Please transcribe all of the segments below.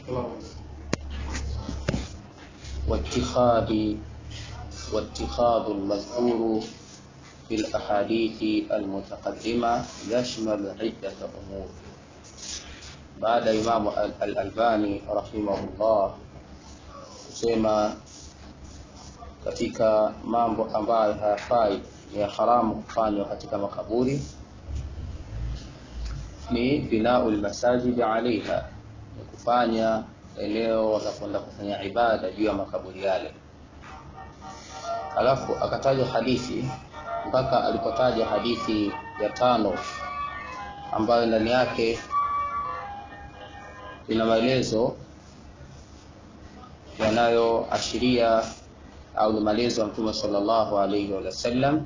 واتخاذ واتخاذ المذكور في الأحاديث المتقدمة يشمل عدة أمور بعد إمام الألباني رحمه الله kusema katika mambo ambayo hayafai ni ya haramu kufanywa katika makaburi ni binau lmasajidi alaiha, ni kufanya eneo la kwenda kufanya ibada juu ya makaburi yale. Alafu akataja hadithi mpaka alipotaja hadithi ya tano ambayo ndani yake ina maelezo yanayoashiria au ni maelezo ya Mtume sallallahu alaihi wasallam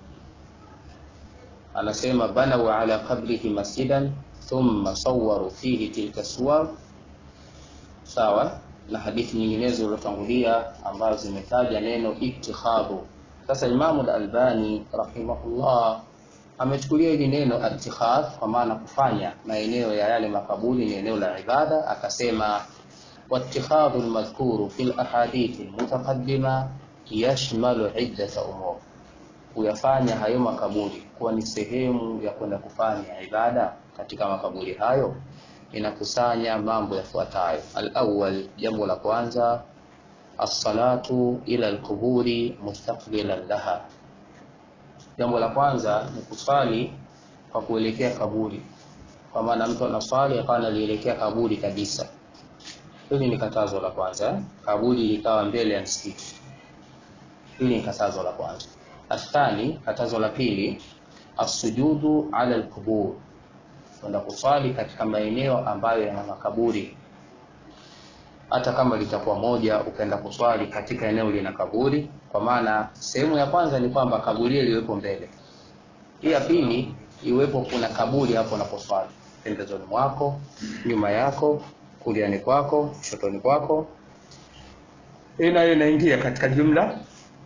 anasema banau ala qabrihi masjidan thumma sawaru fihi tilka suwar, sawa na hadithi nyinginezo zilizotangulia ambazo zimetaja neno ittikhadhu. Sasa Imamu al-Albani rahimahullah amechukulia hili neno ittikhadh kwa maana kufanya maeneo ya yale makaburi ni eneo la ibada, akasema wattikhadhu almadhkuru fi alahadithi almutaqaddima yashmalu iddata umur kuyafanya hayo makaburi kuwa ni sehemu ya kwenda kufanya ibada katika makaburi hayo inakusanya mambo yafuatayo. Alawwal, jambo la kwanza, assalatu ila alquburi mustaqbilan laha. Jambo la kwanza ni kuswali kwa kuelekea kaburi, kwa maana mtu anaswali akawa analielekea kaburi kabisa. Hili ni katazo la kwanza, kaburi likawa mbele ya msikiti. Hili ni katazo la kwanza. Athani, katazo la pili, asujudu ala alqubur, kwenda kuswali katika maeneo ambayo yana makaburi. Hata kama litakuwa moja, ukaenda kuswali katika eneo lina kaburi, kwa maana sehemu ya kwanza ni kwamba kaburi liwepo mbele, hii ya pili iwepo kuna kaburi hapo unaposwali, pembezoni mwako, nyuma yako, kuliani kwako, shotoni kwako. Hii nayo inaingia katika jumla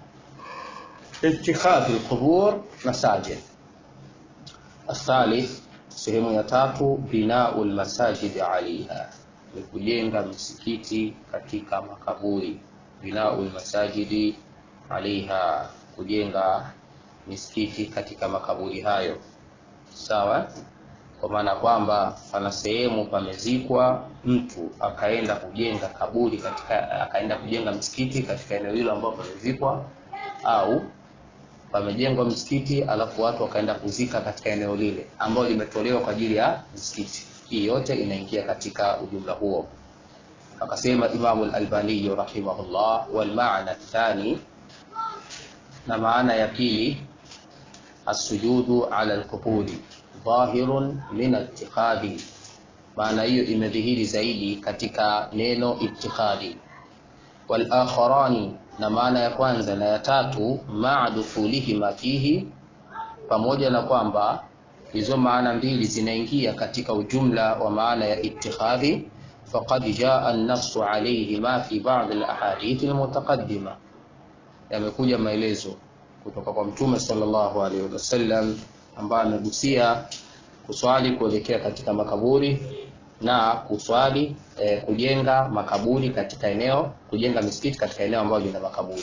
اتخاذ القبور مساجد الثالث sehemu ya tatu binau lmasajidi alaiha ni kujenga misikiti katika makaburi binau lmasajidi alaiha kujenga misikiti katika makaburi hayo sawa kwa maana kwamba pana sehemu pamezikwa mtu akaenda kujenga kaburi katika akaenda kujenga msikiti katika eneo hilo ambapo pamezikwa au pamejengwa msikiti alafu watu wakaenda kuzika katika eneo lile ambalo limetolewa kwa ajili ya msikiti. Hii yote inaingia katika ujumla huo. Akasema Imamu al-Albani rahimahullah, wal maana thani, na maana ya pili, asujudu ala al-quburi dhahirun min itikhadhi. Maana hiyo imedhihiri zaidi katika neno itikhadhi. Wal akharani na maana ya kwanza na ya tatu maa dukhulihima fihi, pamoja na kwamba hizo maana mbili zinaingia katika ujumla wa maana ya ittikhadhi. Faqad jaa an-nassu alayhima fi ba'd al-ahadith al-mutaqaddima, yamekuja maelezo kutoka kwa Mtume sallallahu alayhi wasallam ambaye amegusia kuswali kuelekea katika makaburi na kuswali eh, kujenga makaburi katika eneo kujenga misikiti katika eneo ambalo lina makaburi.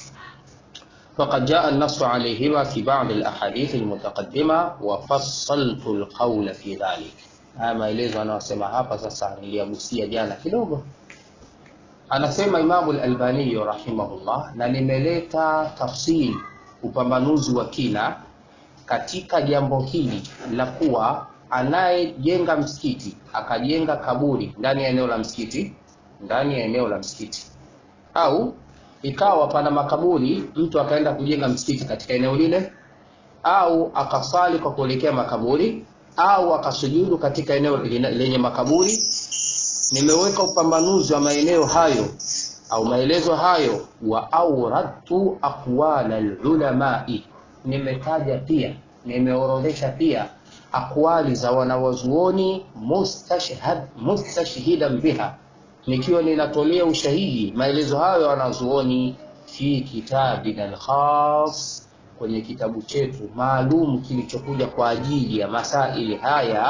Faqad jaa an-nassu alayhima fi ba'd al-ahadith al-mutaqaddima wa fassaltu al-qawla fi dhalik. Haya maelezo anayosema hapa sasa niliyagusia jana kidogo. Anasema Imamu al-Albani rahimahullah, na nimeleta tafsiri, upambanuzi wa kina katika jambo hili la kuwa anayejenga msikiti akajenga kaburi ndani ya eneo la msikiti ndani ya eneo la msikiti, au ikawa pana makaburi, mtu akaenda kujenga msikiti katika eneo lile, au akasali kwa kuelekea makaburi, au akasujudu katika eneo lenye makaburi. Nimeweka upambanuzi wa maeneo hayo au maelezo hayo, wa auradtu aqwala alulamai, nimetaja pia, nimeorodhesha pia akwali za wanawazuoni mustashhad mustashhidan biha, nikiwa ninatolea ushahidi maelezo hayo ya wanazuoni fi kitabina alkhas, kwenye kitabu chetu maalum kilichokuja kwa ajili ya masaili haya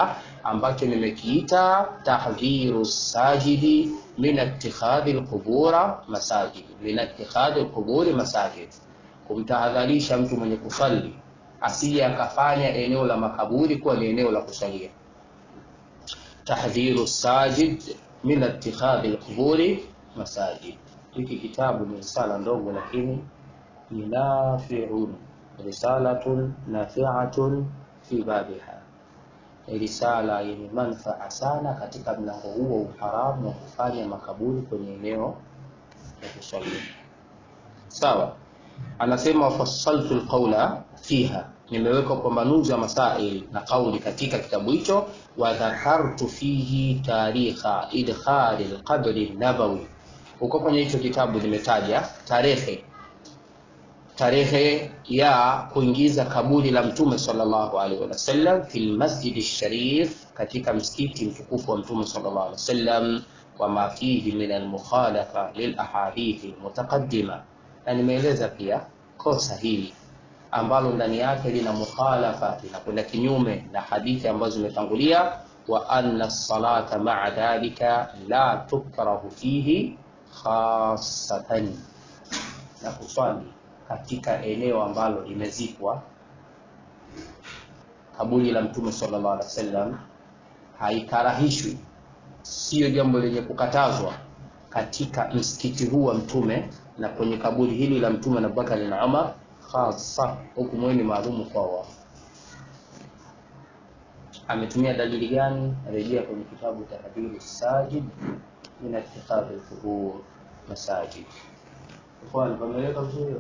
ambacho nimekiita tahdhiru sajidi min ittikhadhi alqubura masajid, min ittikhadhi alquburi masajid, kumtahadharisha mtu mwenye kusali asije akafanya eneo la makaburi kuwa ni eneo la kusalia. Tahdhiru sajid min ittikhadhi alquburi masajid. Hiki kitabu ni risala ndogo, lakini ni nafiun, risalatun nafiatun fi babiha risala yenye manufaa sana katika mlango huo uharamu wa kufanya makaburi kwenye eneo la kuswalia. Sawa, anasema wafassaltu lqaula fiha, nimeweka upambanuzi wa masail na kauli katika kitabu hicho. Wa dhakartu fihi tarikha idkhali lqabri nabawi, huko kwenye hicho kitabu nimetaja tarehe tarehe ya kuingiza kaburi la mtume sallallahu alaihi wasallam fi lmasjidi sharif, katika msikiti mtukufu wa mtume sallallahu alaihi wasallam, wama fihi min almukhalafa lilahadithi almutaqaddima, na nimeeleza pia kosa hili ambalo ndani yake lina mukhalafa, linakwenda kinyume na hadithi ambazo zimetangulia, wa anna salata maa dhalika la tukrahu fihi khasatan, na kuswali katika eneo ambalo limezikwa kaburi la mtume sallallahu alaihi wasallam haikarahishwi, siyo jambo lenye kukatazwa katika msikiti huu wa mtume na kwenye kaburi hili la mtume na Abubakar na Umar, hasa hukumu hii ni maalumu kwa wao. Ametumia dalili gani? Rejea kwenye kitabu Tahdhiru Sajid min ittikhadhi al-qubur masajid. Ikhwan, pameleka vizuri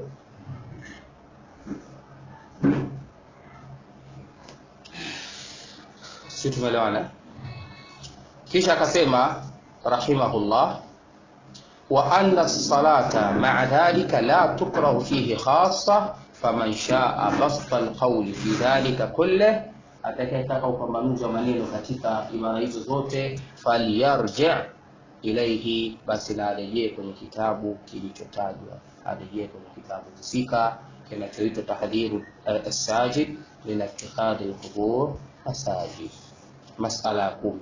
si tumeelewana? Kisha akasema rahimahullah, wa anna salata maa dhalika la tukrahu fihi khassa faman shaa basta alqawli fi dhalika kullih, atakayetaka upambanuzi wa maneno katika ibara hizo zote, falyarji ilaihi, basi na arejee kwenye kitabu kilichotajwa, arejee kwenye kitabu husika kinachoitwa Tahdhiru Assajid min ittikhadhi alqubur masajid. Masala ya kumi,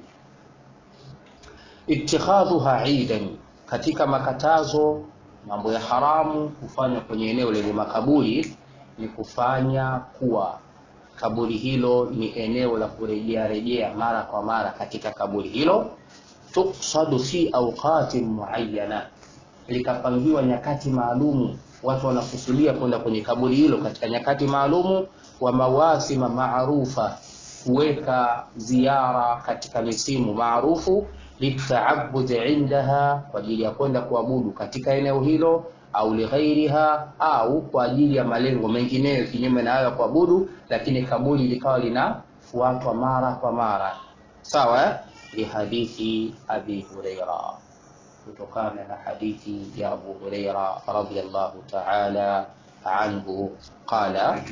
ittikhadhuha idan, katika makatazo mambo ya haramu kufanywa kwenye eneo lenye makaburi ni kufanya kuwa kaburi hilo ni eneo la kurejea rejea mara kwa mara katika kaburi hilo, tuksadu fi awqatin muayyana, likapangiwa nyakati maalumu watu wanakusudia kwenda kwenye kaburi hilo katika nyakati maalumu, wa mawasima maarufa, kuweka ziara katika misimu maarufu, litaabudi indaha, kwa ajili ya kwenda kuabudu katika eneo hilo, au lighairiha, au kwa ajili ya malengo mengineyo kinyume na hayo ya kuabudu, lakini kaburi likawa linafuatwa mara kwa mara. Sawa, lihadithi Abi Huraira kutokana na hadithi ya Abu Huraira radhiyallahu ta'ala anhu qala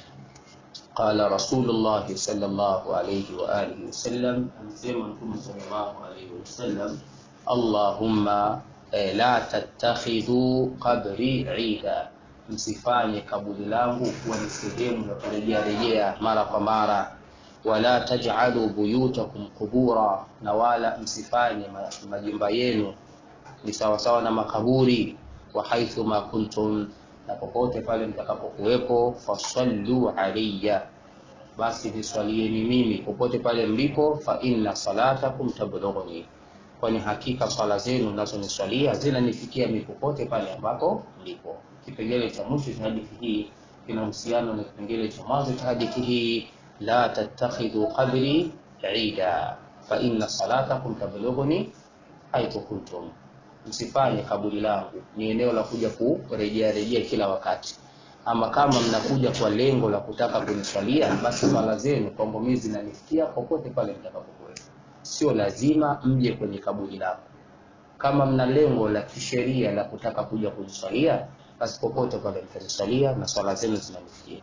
qala Rasulullah sallallahu alayhi wa alihi wasallam, amesema Mtume sallallahu alayhi wasallam, Allahumma la tattakhidhu qabri ida, msifanye kaburi langu kuwa ni sehemu ya kurejea rejea mara kwa mara wala taj'alu buyutakum qubura, na wala msifanye majumba yenu ni sawasawa na makaburi. Wa haithu ma kuntum, na popote pale mtakapokuwepo. Fasallu alayya, basi niswalieni mimi popote pale mlipo. Fa inna salatakum tablughuni, kwani hakika swala zenu nazoniswalia zinanifikia mimi popote pale ambapo mlipo. Kipengele cha mwisho cha hadithi hii kinahusiana na kipengele cha mwanzo cha hadithi hii la tattakhidhu qabri ida fa inna salatakum tablughuni haithu kuntum, msifanye kaburi langu ni eneo la kuja kurejea rejea kila wakati. Ama kama mnakuja kwa lengo la kutaka kuniswalia, basi swala zenu kwangu mimi zinanifikia popote pale mtakapokuwa. Sio lazima mje kwenye kaburi langu. Kama mna lengo la kisheria la kutaka kuja kuniswalia, basi popote pale mtaniswalia na swala zenu zinanifikia.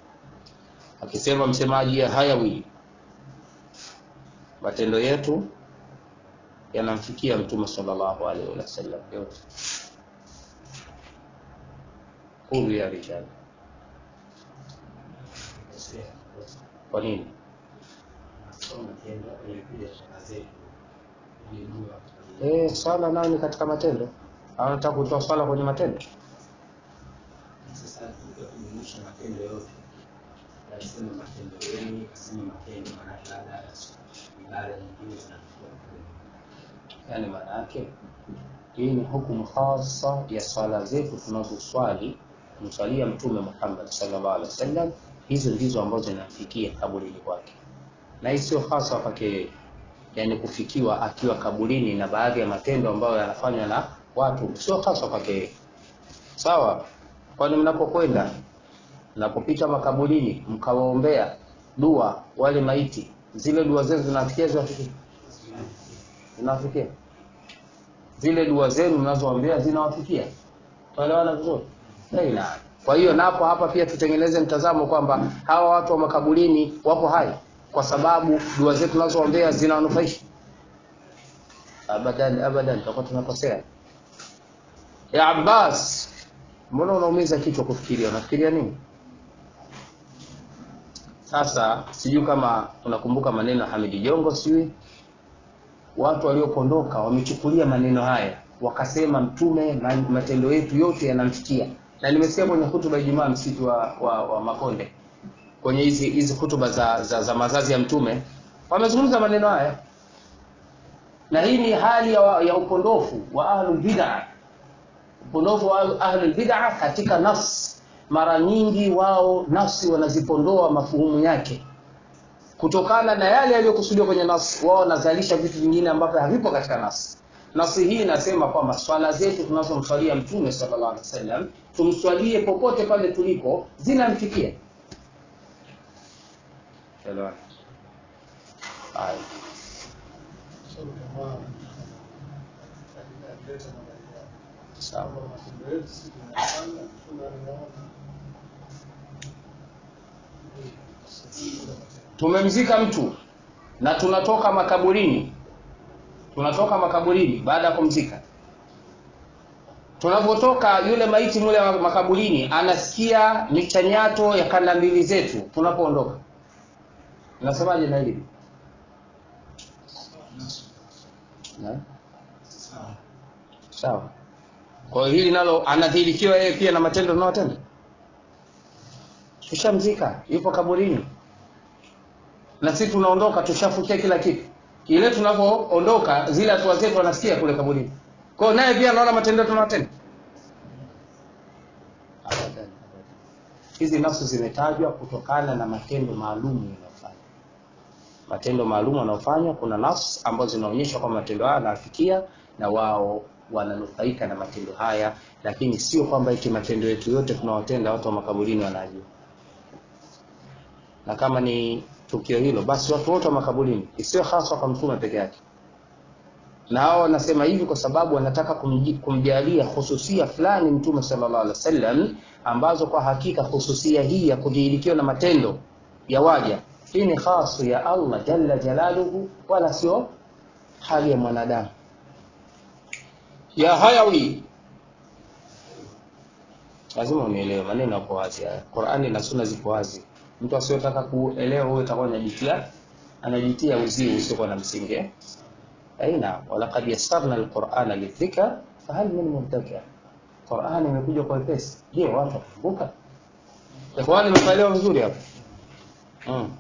Akisema msemaji ya Hayawi, matendo yetu yanamfikia Mtume sallallahu alaihi wasallam yote. Qulu ya rijal. Kwa nini? Eh, swala nayo ni katika matendo. Au nataka kutoa swala kwenye matendo? Sasa tukijumuisha matendo yote, nasema matendo yenu, kasema matendo, maanake labda ibada nyingine zinachukua Yaani maana yake hii ni hukumu hasa ya swala zetu tunazoswali kumswalia Mtume Muhammad sallallahu alaihi wasallam. Hizo ndizo ambazo zinafikia kaburini kwake, na hii sio hasa kwake yeye, yaani kufikiwa akiwa kaburini na baadhi ya matendo ambayo yanafanywa na watu, sio hasa kwake yeye. Sawa? Kwani mnapokwenda mnapopita makaburini mkawaombea dua wale maiti, zile dua zenu zinafikia ziwafikia zinawafikia zile dua zenu mnazoombea zinawafikia. Tunaelewana vizuri? Baina. Kwa hiyo napo hapa pia tutengeneze mtazamo kwamba hawa watu wa makaburini wapo hai kwa sababu dua zetu tunazoombea zinawanufaisha. Abadan, abadan, tutakuwa tunakosea. Ya Abbas, mbona unaumiza kichwa kufikiria? Unafikiria nini? Sasa sijui kama unakumbuka maneno ya Hamidi Jongo, sijui watu waliopondoka wamechukulia maneno haya wakasema mtume ma- matendo yetu yote yanamfikia na nimesikia kwenye hutuba ya Ijumaa msitu wa, wa, wa Makonde kwenye hizi hizi hutuba za, za, za mazazi ya mtume wamezungumza maneno haya na hii ni hali ya, ya upondofu wa ahlul bid'ah upondofu wa ahlul bid'ah katika nafsi mara nyingi wao nafsi wanazipondoa mafuhumu yake kutokana na yale yaliyokusudiwa kwenye nasi, wao wanazalisha vitu vingine ambavyo havipo katika nasi. Nasi hii inasema kwamba swala zetu tunazomswalia Mtume sallallahu alaihi wasallam tumswalie popote pale tulipo, zinamfikia. Elewana? Haya. Sawa. Tumemzika mtu na tunatoka makaburini, tunatoka makaburini baada ya kumzika. Tunapotoka yule maiti mule wa makaburini anasikia michanyato ya kanda mbili zetu tunapoondoka. Nasemaje na hili? Na? Sawa. Kwa hiyo hili nalo anadhirikiwa yeye pia na matendo tunayotenda. Tushamzika, yupo kaburini na sisi tunaondoka tushafukia kila kitu. Ile tunavyoondoka zile hatua zetu wanasikia kule kaburini. Kwa hiyo naye pia anaona matendo tunayotenda. Abadan. Hizi nafsi zimetajwa kutokana na matendo maalum yanayofanya. Matendo maalum yanayofanywa, kuna nafsi ambazo zinaonyesha kwamba matendo haya yanafikia na wao wananufaika na matendo haya, lakini sio kwamba eti matendo yetu yote tunawatenda watu wa makaburini wanajua. Na kama ni tukio hilo, basi watu wote wa makaburini, isiyo hasa kwa mtume peke yake. Na hao wanasema hivi kwa sababu wanataka kumji- kumjalia hususia fulani mtume sallallahu alaihi wasallam, ambazo kwa hakika hususia hii ya kudhihirikiwa na matendo ya waja, hii ni khasu ya Allah jalla jalaluhu, wala sio hali ya mwanadamu. Ya hayawi, lazima unielewe, maneno yako wazi haya. Qur'ani na Sunna ziko wazi. Mtu asiyotaka kuelewa huyo atakuwa anajitia anajitia uzii usiokuwa na msingi. eh? Aina walaqad yassarna alqur'ana lidhikra fahal min muddakir. Qur'an imekuja kwa wepesi. Je, watu wakumbuka? Ikhwani, mmeelewa vizuri hapo? Mm.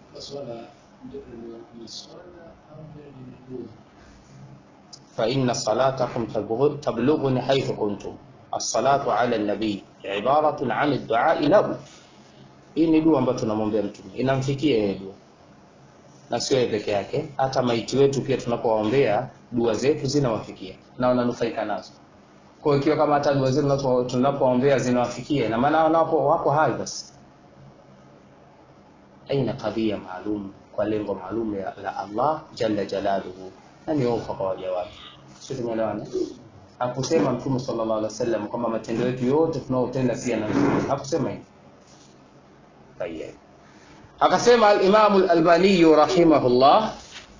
فإن صلاتكم تبلغ- تبلغني حيث كنتم الصلاة على النبي عبارة عن الدعاء له hii ni dua ambayo tunamwombea mtume inamfikia yeye dua na sio yeye peke yake hata maiti wetu pia tunapowaombea dua zetu zinawafikia na wananufaika nazo kwa hiyo ikiwa kama hata dua zetu tunapo- tunapoombea zinawafikia na maana wanapo wako hai basi aina kadhia maalum kwa lengo maalum ya- la Allah jalla jalaluhu na ni ofa kwa waja wake sio tumeelewana hakusema mtume sallallahu alaihi wasallam kwamba matendo yetu yote tunaotenda si yanamfikia hakusema hivyo طيب akasema al-Imam al-Albani rahimahullah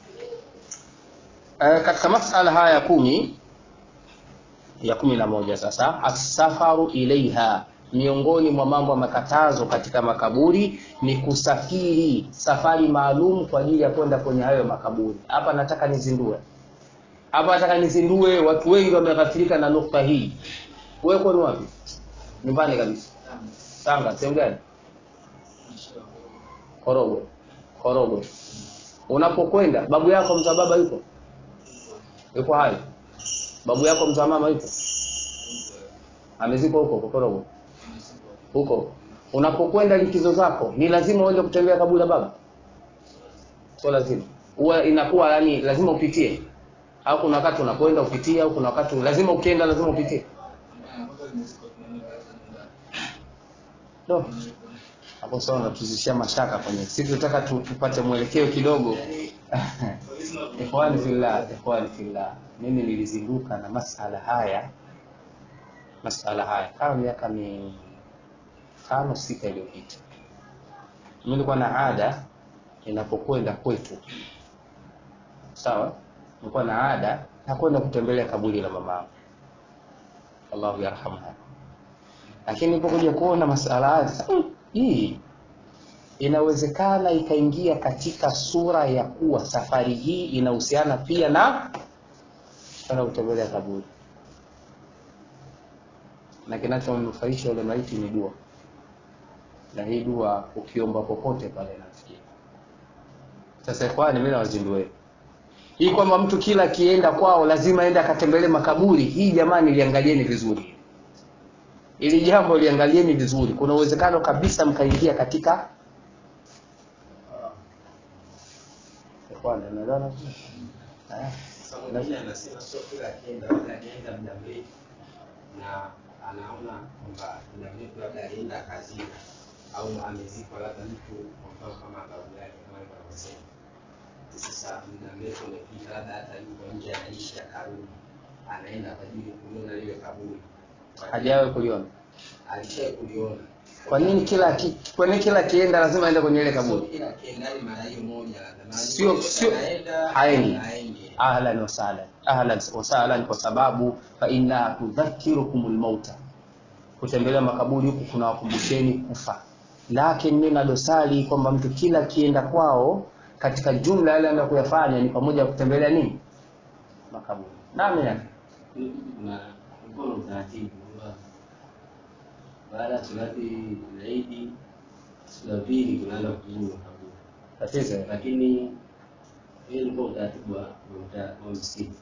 eh, katika masala haya kumi ya kumi na moja sasa asafaru ilaiha miongoni mwa mambo ya makatazo katika makaburi ni kusafiri safari maalum kwa ajili ya kwenda kwenye hayo makaburi hapa nataka nizindue hapa nataka nizindue watu wengi wameghafirika na nukta hii wewe kwani wapi nyumbani kabisa tanga sehemu gani korogwe korogwe unapokwenda babu yako mzaa baba yuko yuko hai babu yako mzaa mama yuko amezikwa huko Korogwe huko unapokwenda likizo zako ni lazima uende kutembea kaburi la baba sio lazima huwa inakuwa yani lazima upitie au kuna wakati unakwenda upitie au kuna wakati lazima ukienda lazima upitie no. hapo sawa natuzishia mashaka kwenye sisi tunataka tu, tupate mwelekeo kidogo ikhwani fillah ikhwani fillah mimi nilizinduka na masala haya masala haya kama miaka mitano sita iliyopita mi nilikuwa na ada inapokwenda kwetu sawa nilikuwa na ada na kwenda kutembelea kaburi la mama allahu yarhamha lakini nilipokuja kuona masala haya sasa mm, hii inawezekana ikaingia katika sura ya kuwa safari hii inahusiana pia na kwenda kutembelea kaburi na kinachomnufaisha yule maiti ni dua na hii dua ukiomba popote pale nafikia sasa ikhwani mimi nawazindue hii kwamba mtu kila akienda kwao lazima aende akatembelee makaburi hii jamani liangalieni vizuri ili jambo liangalieni vizuri kuna uwezekano kabisa mkaingia katika ikhwani unaelewana vizuri eh Sasa mwingine anasema sio kila akienda, labda anaenda muda mrefu na anaona kwamba muda mrefu labda alienda kazini au amezikwa labda mtu kwa mfano kama babu yake kama alikuwa anavyosema. Sasa muda mrefu umepita, labda hata yuko nje anaishi akarudi, anaenda kwa ajili ya kuliona lile kaburi, hajawahi kuliona alishawahi kuliona. kwa nini kila ki, kwa nini kila akienda lazima aende kwenye ile Sio kaburi kila akienda ni mara hiyo moja, labda mara Sio- nyingine sio- anaenda haendi. haendi. ahlan wasahlan ahlan wasahlan kwa sababu fa inna tudhakirukum lmauta kutembelea makaburi huku kunawakumbusheni kufa lakini mi na dosari kwamba mtu kila akienda kwao katika jumla yale anayo kuyafanya ni pamoja na kutembelea nini makaburi nami yake kuna kulikuwa na utaratibu kwamba baada ya salati za Idi siku ya pili tunaenda kuzuru makaburi, tatizo lakini hiyo ilikuwa utaratibu wa wa mta- wa msikiti.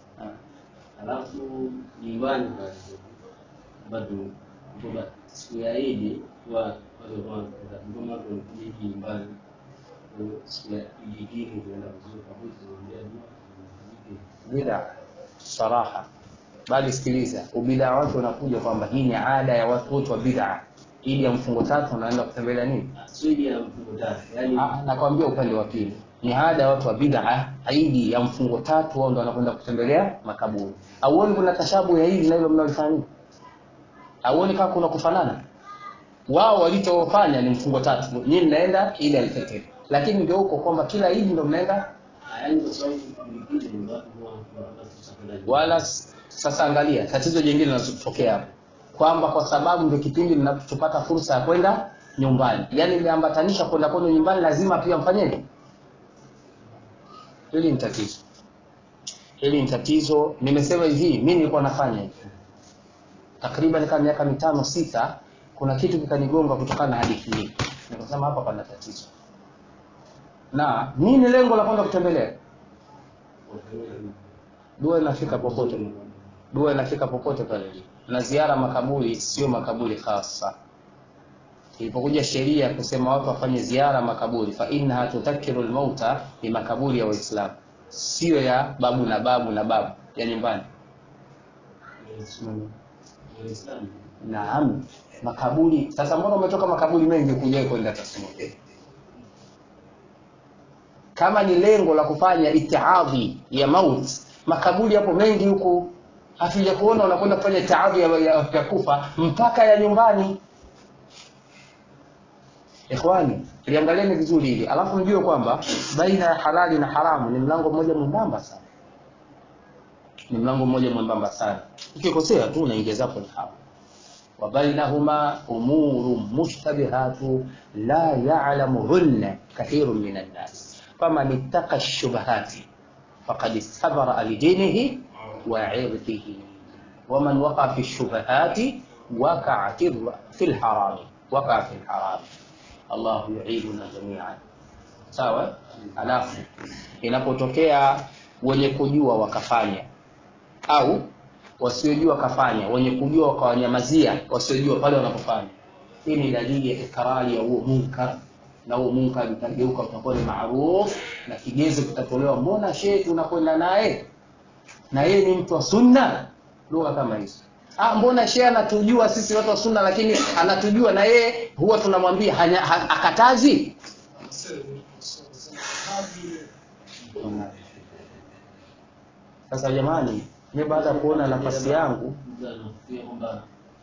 Alafu nyumbani pale bado kwamba siku ya Idi huwa watu walikuwa ngoma tunakuja Idi nyumbani, Kwa hiyo siku ya Idi pili tunaenda kuzuru kaburi, tunaombea dua, tunafanyike bida saraha bali sikiliza ubidaa wake unakuja kwamba hii ni ada ya watu wote wa bid'a ili ya mfungo tatu wanaenda kutembelea nini swidi ya mfungo tatu, yaani Ah, nakwambia upande wa pili ni ada ya watu wa bid'a idi ya mfungo tatu wao ndo wanakwenda kutembelea makaburi auoni kuna tashabu ya hili na hilo mnalofanya nini auoni kama kuna kufanana wao walichofanya ni mfungo tatu nyinyi mnaenda ili alfitr lakini ndio huko kwamba kila idi ndo mnaenda yaani kwa sababu likizo ni watu huwa wanataka sasa kwenda nyumbani. wala s- sasa angalia tatizo jingine linalotokea hapo kwamba kwa sababu ndio kipindi mnachopata fursa ya kwenda nyumbani yaani mmeambatanisha kwenda kwenu nyumbani lazima pia mfanyeje hili ni tatizo hili ni tatizo nimesema hivi mi nilikuwa nafanya hivi takriban kama miaka mitano sita kuna kitu kikanigonga kutokana na hadithi hii nikasema hapa pana tatizo na nini lengo la kwenda kutembelea dua inafika popote dua inafika popote pale na ziara makaburi sio makaburi hasa ilipokuja sheria ya kusema watu wafanye ziara makaburi fa innaha tudhakiru lmauta ni makaburi ya waislamu sio ya babu na babu na babu ya nyumbani Waislamu. naam makaburi sasa mbona umetoka makaburi mengi kuja kwenda tasmia kama ni lengo la kufanya itiadhi ya maut makaburi yapo mengi huku hatuja kuona unakwenda kufanya itiadhi ya, ya, ya kufa mpaka ya nyumbani ikhwani liangalieni vizuri hili alafu mjue kwamba baina ya halali na haramu ni mlango mmoja mwembamba sana ni mlango mmoja mwembamba sana ukikosea tu unaingia zako ni haram وبينهما أمور مشتبهات لا يعلمهن كثير من الناس فمن اتقى الشبهات فقد استبرأ لدينه وعرضه ومن وقع في الشبهات وقع في في الحرام وقع في الحرام الله يعيذنا جميعا sawa alafu inapotokea wenye kujua wakafanya au wasiojua wakafanya wenye kujua wakawanyamazia wasiojua pale wanapofanya hii ni dalili ya ikrari ya huo munkar na huo munkar utageuka utakuwa ni maruf na kigezo kitatolewa mbona shehe tunakwenda naye na yeye ni mtu wa sunna lugha kama hizo ah mbona shehe anatujua sisi watu wa sunna lakini anatujua na yeye huwa tunamwambia hanya- ha- akatazi sasa jamani mi baada ya kuona nafasi yangu mtu anafikiria kwamba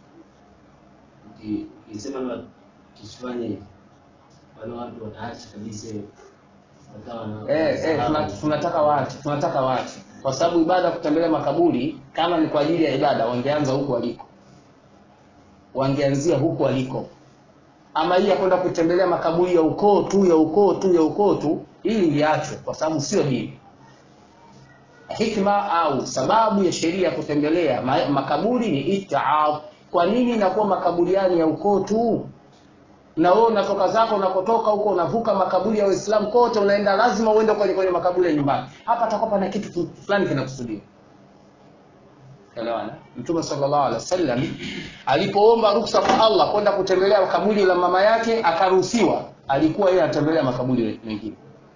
uki- ukisema labda tusifanye hivi wale watu wataacha kabisa wakawa na eh, eh, tuna- tunataka watu tunataka watu kwa sababu ibada ya kutembelea makaburi kama ni kwa ajili ya ibada wangeanza huku waliko wangeanzia huku waliko ama hii ya kwenda kutembelea makaburi ya ukoo tu ya ukoo tu ya ukoo tu hili liachwe kwa sababu sio dini hikma au sababu ya sheria ya kutembelea ma- makaburi ni itaab kwa nini inakuwa makaburiani ya ukoo tu na wewe unatoka zako unakotoka huko unavuka makaburi ya waislamu kote unaenda lazima uende kwenye, kwenye makaburi ya nyumbani hapa atakuwa pana kitu tu- fulani kinakusudiwa elewana mtume sallallahu alaihi wasallam alipoomba ruksa kwa allah kwenda kutembelea kaburi la mama yake akaruhusiwa alikuwa yeye anatembelea makaburi mengine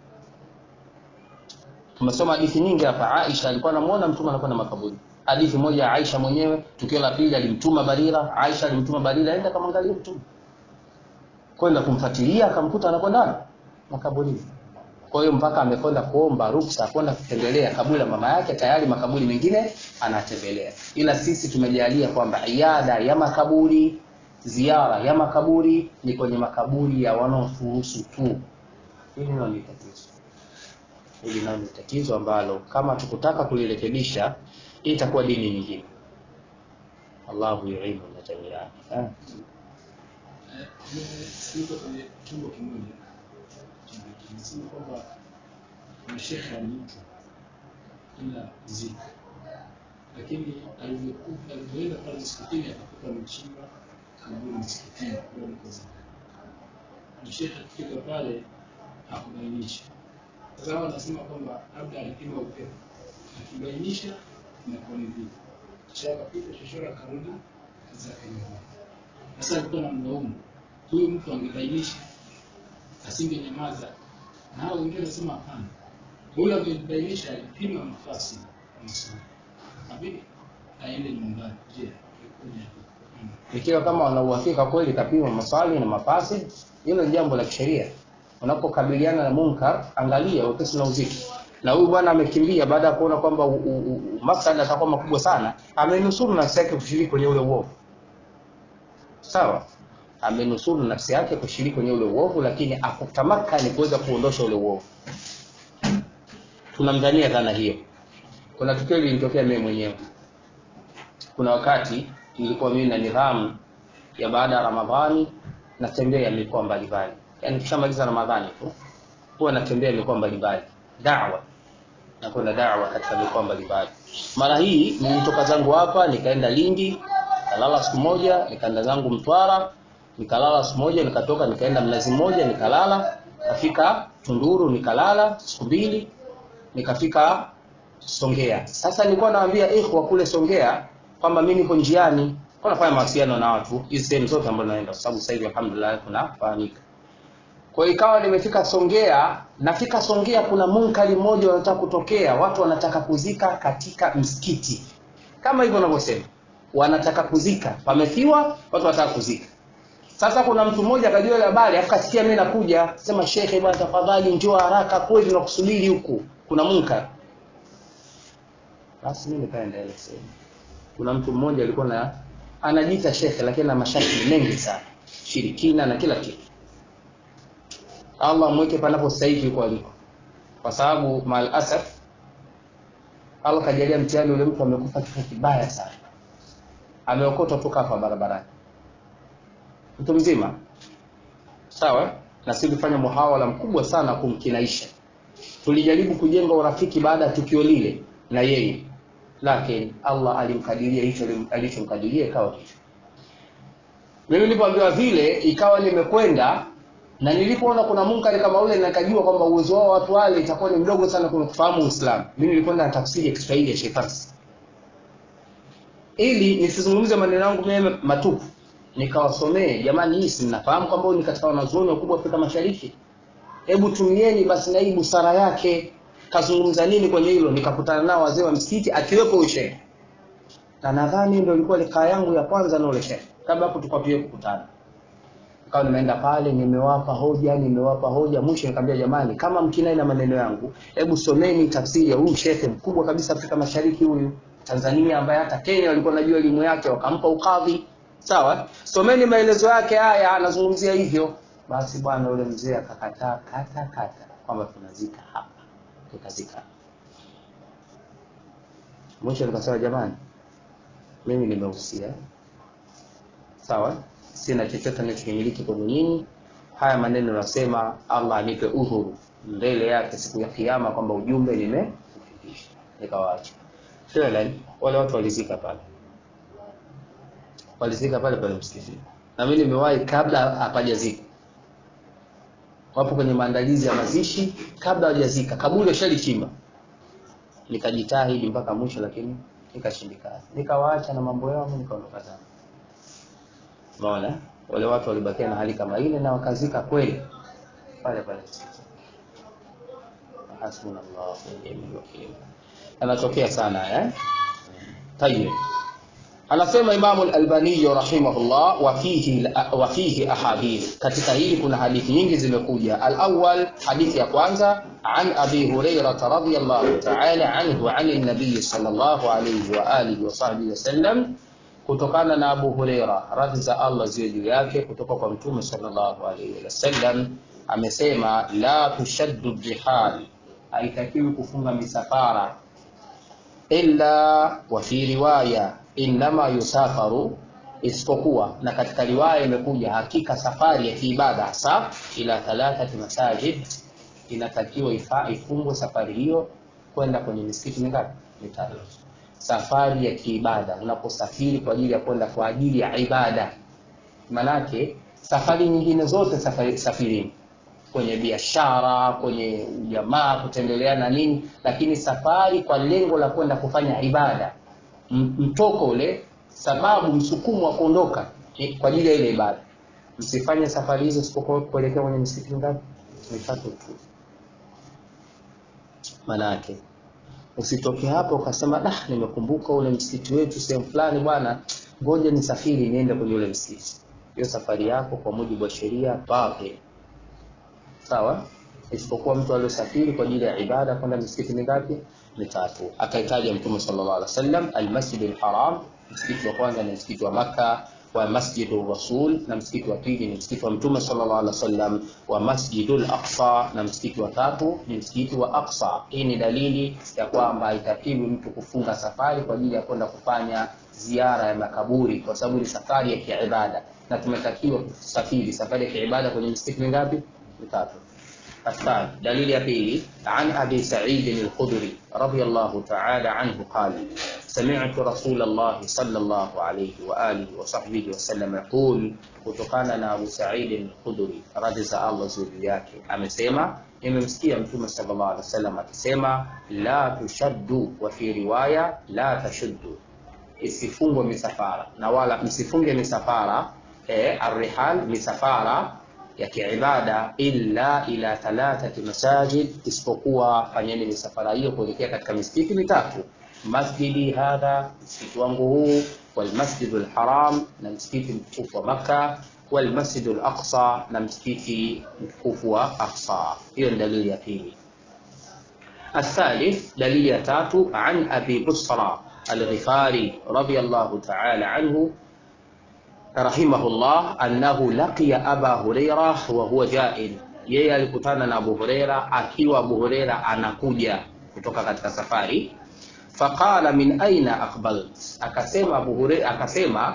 tumesoma hadithi nyingi hapa aisha alikuwa anamuona mtume anakwenda makaburi hadithi moja ya aisha mwenyewe tukio la pili alimtuma barira aisha alimtuma barira aenda kamwangalia mtume kwenda kumfuatilia akamkuta anakwenda wapi? makaburini kwa hiyo mpaka amekwenda kuomba ruksa kwenda kutembelea kaburi la mama yake tayari makaburi mengine anatembelea ila sisi tumejalia kwamba iada ya makaburi ziara ya makaburi ni kwenye makaburi ya wanaofurusu tu hili nalo ni tatizo hili nalo ni tatizo ambalo kama tukutaka kulirekebisha hii itakuwa dini nyingine allahu yuinu na jamiani eh. nimesikiliza kwenye chombo kimoja kimesema kwamba mashekhe aliitwa ila ziko lakini alivyokufa alivyoenda pale msikitini akakuta amechimba kaburi msikitini kwa mkoza mshekhe akifika pale hakubainisha sasa hao wanasema kwamba labda alipima upepo akibainisha inakuwa ni vita kisha akapita chochora akarudi zake nyumbani sasa alikuwa na mlaumu huyu mtu angebainisha asingenyamaza na hao wengine wanasema hapana huyu angebainisha alipima nafasi ya masomo kabidi aende nyumbani je ikoje hapo? Mm. ikiwa kama wana uhakika kweli kapima maswali na mafasi hilo ni jambo la kisheria unapokabiliana na munkar angalia wepesi na uzito na huyu bwana amekimbia baada ya kuona kwamba u- u- u- mafsada atakuwa makubwa sana amenusuru nafsi yake kushiriki kwenye ule uovu sawa amenusuru nafsi yake kushiriki kwenye ule uovu lakini akutamakani kuweza kuondosha ule uovu tunamdhania dhana hiyo kuna tukio lilitokea mimi mwenyewe kuna wakati nilikuwa mimi na nidhamu ya baada ya ramadhani natembea mikoa mbalimbali yaani kishamaliza ramadhani tu huwa natembea mikoa mbalimbali dawa nakwenda dawa katika mikoa mbalimbali mara hii nilitoka zangu hapa nikaenda lindi nikalala siku moja nikaenda zangu mtwara nikalala siku moja nikatoka nikaenda mnazi mmoja nikalala kafika tunduru nikalala siku mbili nikafika Songea. Sasa nilikuwa nawaambia ikhwa kule Songea kwamba mimi niko njiani, kwa nafanya mawasiliano na watu hizi sehemu zote ambazo naenda, kwa sababu sasa hivi alhamdulillah kunafahamika. Kwa hiyo ikawa nimefika Songea, nafika Songea kuna munkari mmoja unataka kutokea, watu wanataka kuzika katika msikiti, kama hivyo unavyosema, wanataka kuzika, pamefiwa, watu wanataka kuzika. Sasa kuna mtu mmoja akajua ile habari, afu kasikia mimi nakuja, sema shekhe, bwana tafadhali njoo haraka, kweli tunakusubiri huku, kuna munkar. Basi mimi nikaenda ile sehemu. Kuna mtu mmoja alikuwa na anajiita shekhe lakini na mashakili mengi sana, shirikina na kila kitu. Allah mweke panapo sahihi yuko aliko, kwa sababu mal asaf Allah kajalia mtihani, ule mtu amekufa kifo kibaya sana, ameokotwa tu kafa barabarani. mtu mzima sawa na sisi tulifanya muhawala mkubwa sana kumkinaisha tulijaribu kujenga urafiki baada ya tukio lile na yeye lakini allah alimkadiria hicho alichomkadiria ikawa hicho mimi nilipoambiwa vile ikawa nimekwenda na nilipoona kuna munkari kama ule nikajua kwamba uwezo wao watu wale itakuwa ni mdogo sana kwenye kufahamu uislamu mimi nilikwenda na tafsiri ya kiswahili ya shetani ili nisizungumze maneno yangu mimi matupu nikawasomee jamani hii si mnafahamu kwamba huyu ni katika wanazuoni wakubwa Afrika Mashariki hebu tumieni basi na hii busara yake kazungumza nini kwenye hilo nikakutana nao wazee wa msikiti akiwepo ushehe na nadhani ndio ilikuwa likaa yangu ya kwanza na ule shehe kabla hapo tulikuwa pia kukutana kawa nimeenda pale nimewapa hoja nimewapa hoja mwisho nikamwambia jamani kama mkinai na maneno yangu hebu someni tafsiri ya huyu shehe mkubwa kabisa Afrika Mashariki huyu Tanzania ambaye hata Kenya walikuwa najua elimu yake wakampa ukadhi sawa someni maelezo yake haya anazungumzia hivyo basi bwana yule mzee akakataa kata kata kwamba tunazika hapa tutazika mwisho nikasema jamani mimi nimehusia sawa sina chochote ninachokimiliki kwenu nyinyi haya maneno nasema allah anipe udhuru mbele yake siku ya kiama kwamba ujumbe nimeufikisha nikawaacha Fela, wale watu walizika pale walizika pale pale msikitini na mimi nimewahi kabla hapajazika wapo kwenye maandalizi ya mazishi kabla hawajazika kaburi washalichimba nikajitahidi mpaka mwisho lakini nikashindikana nikawaacha na mambo yao nikaondoka zangu unaona wale watu walibakia na hali kama ile na wakazika kweli pale pale hasbunallahu wa ni'mal wakeel anatokea sana eh tayeb anasema Imamu al-Albani rahimahullah wa fihi wa fihi ahadith katika hili kuna hadithi nyingi zimekuja al-awwal hadithi ya kwanza an Abi Hurairah radhiyallahu ta'ala anhu an an-nabiy sallallahu alayhi wa alihi wa sahbihi wasallam kutokana na Abu Huraira radhi za Allah ziwe juu yake kutoka kwa Mtume sallallahu alayhi wasallam amesema la tushaddu rihal haitakiwi kufunga misafara illa wa fi riwaya innama yusafaru isipokuwa na katika riwaya imekuja hakika safari ya kiibada hasa ila thalathati masajid inatakiwa ifungwe safari hiyo kwenda kwenye misikiti mingapi mitatu safari ya kiibada unaposafiri kwa ajili ya kwenda kwa ajili ya ibada manake safari nyingine zote safari safirini kwenye biashara kwenye ujamaa kutembeleana nini lakini safari kwa lengo la kwenda kufanya ibada mtoko ule sababu msukumo wa kuondoka kwa ajili ya ile ibada msifanye safari hizo sipokuwa kuelekea kwenye msikiti ngapi mitatu tu manake usitoke hapo ukasema dah nimekumbuka ule msikiti wetu sehemu fulani bwana ngoja nisafiri niende kwenye ule msikiti hiyo safari yako kwa mujibu wa sheria batil sawa isipokuwa mtu aliyosafiri kwa ajili ya ibada kwenda misikiti mingapi mitatu akahitaja mtume sallallahu alaihi wasallam almasjid alharam msikiti wa kwanza ni msikiti wa maka wa masjidu rasul na msikiti wa pili ni msikiti wa mtume sallallahu alaihi wasallam wa masjidul aqsa na msikiti wa tatu ni msikiti wa aqsa hii ni dalili ya kwamba haitakiwi mtu kufunga safari kwa ajili ya kwenda kufanya ziara ya makaburi kwa sababu ni safari ya kiibada na tumetakiwa kusafiri safari ya kiibada kwenye misikiti mingapi mitatu الثاني دليل يبيلي عن أبي سعيد الخدري رضي الله تعالى عنه قال سمعت رسول الله صلى الله عليه وآله وصحبه وسلم يقول kutokana na Abu Sa'id al-Khudri radhi za Allah juu yake amesema nimemsikia mtume sallallahu alaihi wasallam akisema la tushaddu wa fi riwaya la tashuddu isifungwe misafara na wala msifunge misafara eh, arrihal misafara ya kiibada illa ila thalathati masajid, isipokuwa fanyeni misafara hiyo kuelekea katika misikiti mitatu, masjidi hadha, msikiti wangu huu, walmasjidu lharam, na msikiti mtukufu wa Makka, walmasjidu laqsa, na msikiti mtukufu wa Aqsa. Hiyo ni dalili ya pili. الثالث دليل يتاتو عن أبي بصرى الغفاري رضي الله تعالى عنه rahimahullah annahu laqiya aba huraira wa huwa jail, yeye alikutana na Abu Huraira akiwa Abu Huraira anakuja kutoka katika safari. Faqala min aina aqbalt, akasema Abu Huraira, akasema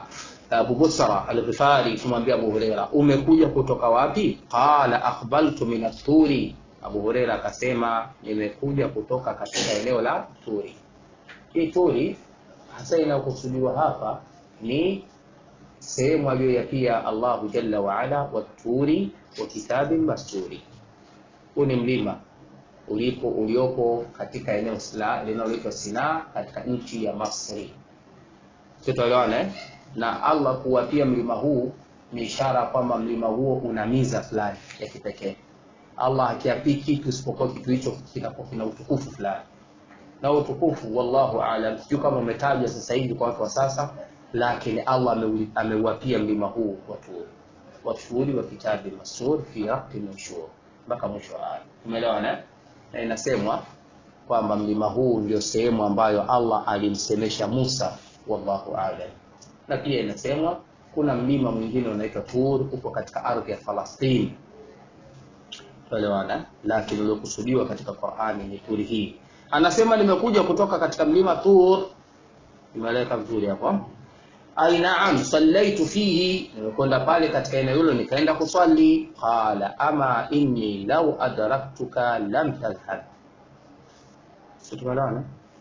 Abu Busra al-Ghifari kumwambia Abu Huraira, umekuja kutoka wapi? Qala aqbaltu min at-Turi. Abu Huraira akasema nimekuja kutoka katika eneo la Turi. Hii Turi hasa inayokusudiwa hapa ni sehemu aliyoyapia Allahu jalla wa ala waturi wa kitabin masturi. Huu ni mlima ulipo uliopo katika eneo linaloitwa Sinaa katika nchi ya Masri. Tutoelewana eh? Na Allah kuwapia mlima huu ni ishara kwamba mlima huo una miza fulani ya kipekee. Allah hakiapii kitu isipokuwa kitu hicho kinakuwa kina utukufu fulani, na utukufu wallahu aalam, sijui kama umetajwa sasa hivi kwa watu wa sasa, lakini Allah ameuapia mlima huu watu washuhuri wa kitabi masur fi raqi nushur mpaka mwisho wa aya. Umeelewana? Na inasemwa kwamba mlima huu ndio sehemu ambayo Allah alimsemesha Musa, wallahu aalam. Na pia inasemwa kuna mlima mwingine unaitwa Tur, uko katika ardhi ya Falastini Tuelewana, lakini uliokusudiwa katika Qur'ani ni turi hii. Anasema nimekuja kutoka katika mlima Tur, imeleka vizuri hapo. Ai naam, sallaitu fihi, nimekwenda pale katika eneo hilo nikaenda kuswali. Qala ama inni law adraktuka lam tadhhab. Tuelewana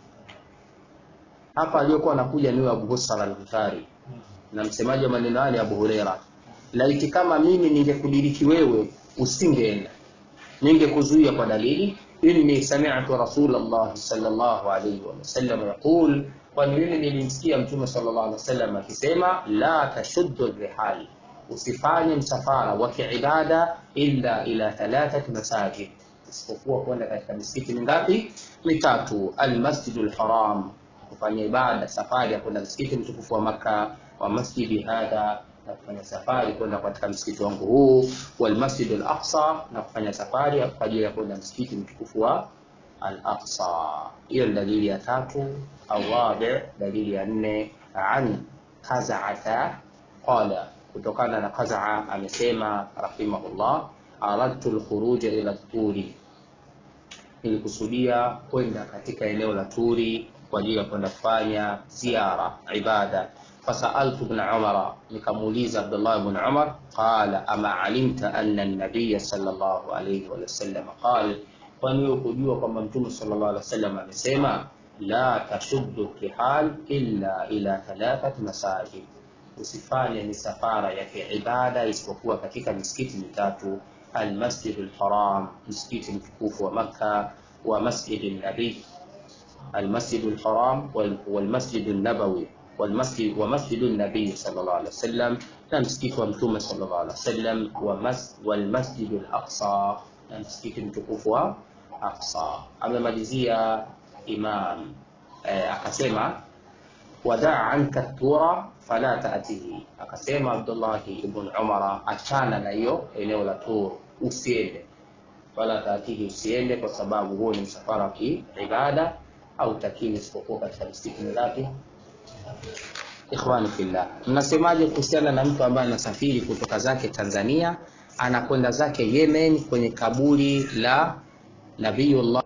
hapa, aliyokuwa anakuja ni Abu Husar al-Ghifari na msemaji wa maneno haya Abu Huraira, laiti kama mimi ningekudiriki wewe usingeenda ningekuzuia kwa dalili inni sami'tu rasulullah sallallahu alayhi wasallam yaqul, kwani mimi nilimsikia mtume sallallahu alayhi wasallam akisema la tashuddu rihal, usifanye msafara wa kiibada illa ila thalathati masajid, isipokuwa kwenda katika misikiti mingapi? Mitatu. Almasjidul haram, kufanya ibada safari ya kwenda msikiti mtukufu wa Makka, wa masjidi hadha na kufanya safari kwenda katika msikiti wangu huu, wal masjid al aqsa, na kufanya safari kwa ajili ya kwenda msikiti mtukufu wa al aqsa. Hiyo ni dalili ya tatu. Awabi, dalili ya nne, an Qaz'ata qala, kutokana na Qaz'a amesema rahimahullah, aradtu al khuruj ila turi, nilikusudia kwenda katika eneo la Turi kwa ajili ya kwenda kufanya ziara ibada fasaltu ibn Umar, nikamuuliza Abdullah ibn Umar, qala ama alimta anna an-nabiy sallallahu alayhi wa sallam qala, kwani wewe kujua kwamba mtume sallallahu alayhi wasallam amesema la tashuddu rihal illa ila thalathat masajid, usifanye misafara ya kiibada isipokuwa katika misikiti mitatu: almasjid alharam, msikiti mtukufu wa Makka, wa masjid an-nabi, almasjid alharam wal masjid an-nabawi والمسجد ومسجد النبي صلى الله عليه وسلم na msikiti wa mtume sallallahu alaihi wasallam wa mas wal masjid al aqsa na msikiti mtukufu wa Aqsa. Amemalizia Imam eh, akasema wadaa anka tura fala taatihi, akasema Abdullahi ibn Umara, achana na hiyo eneo la Tur, usiende wala taatihi, usiende kwa sababu huo ni msafara wa kiibada au takini isipokuwa katika misikiti mingapi? Ikhwani fillah, mnasemaje kuhusiana na mtu ambaye anasafiri kutoka zake Tanzania anakwenda zake Yemen kwenye kaburi la Nabiyullah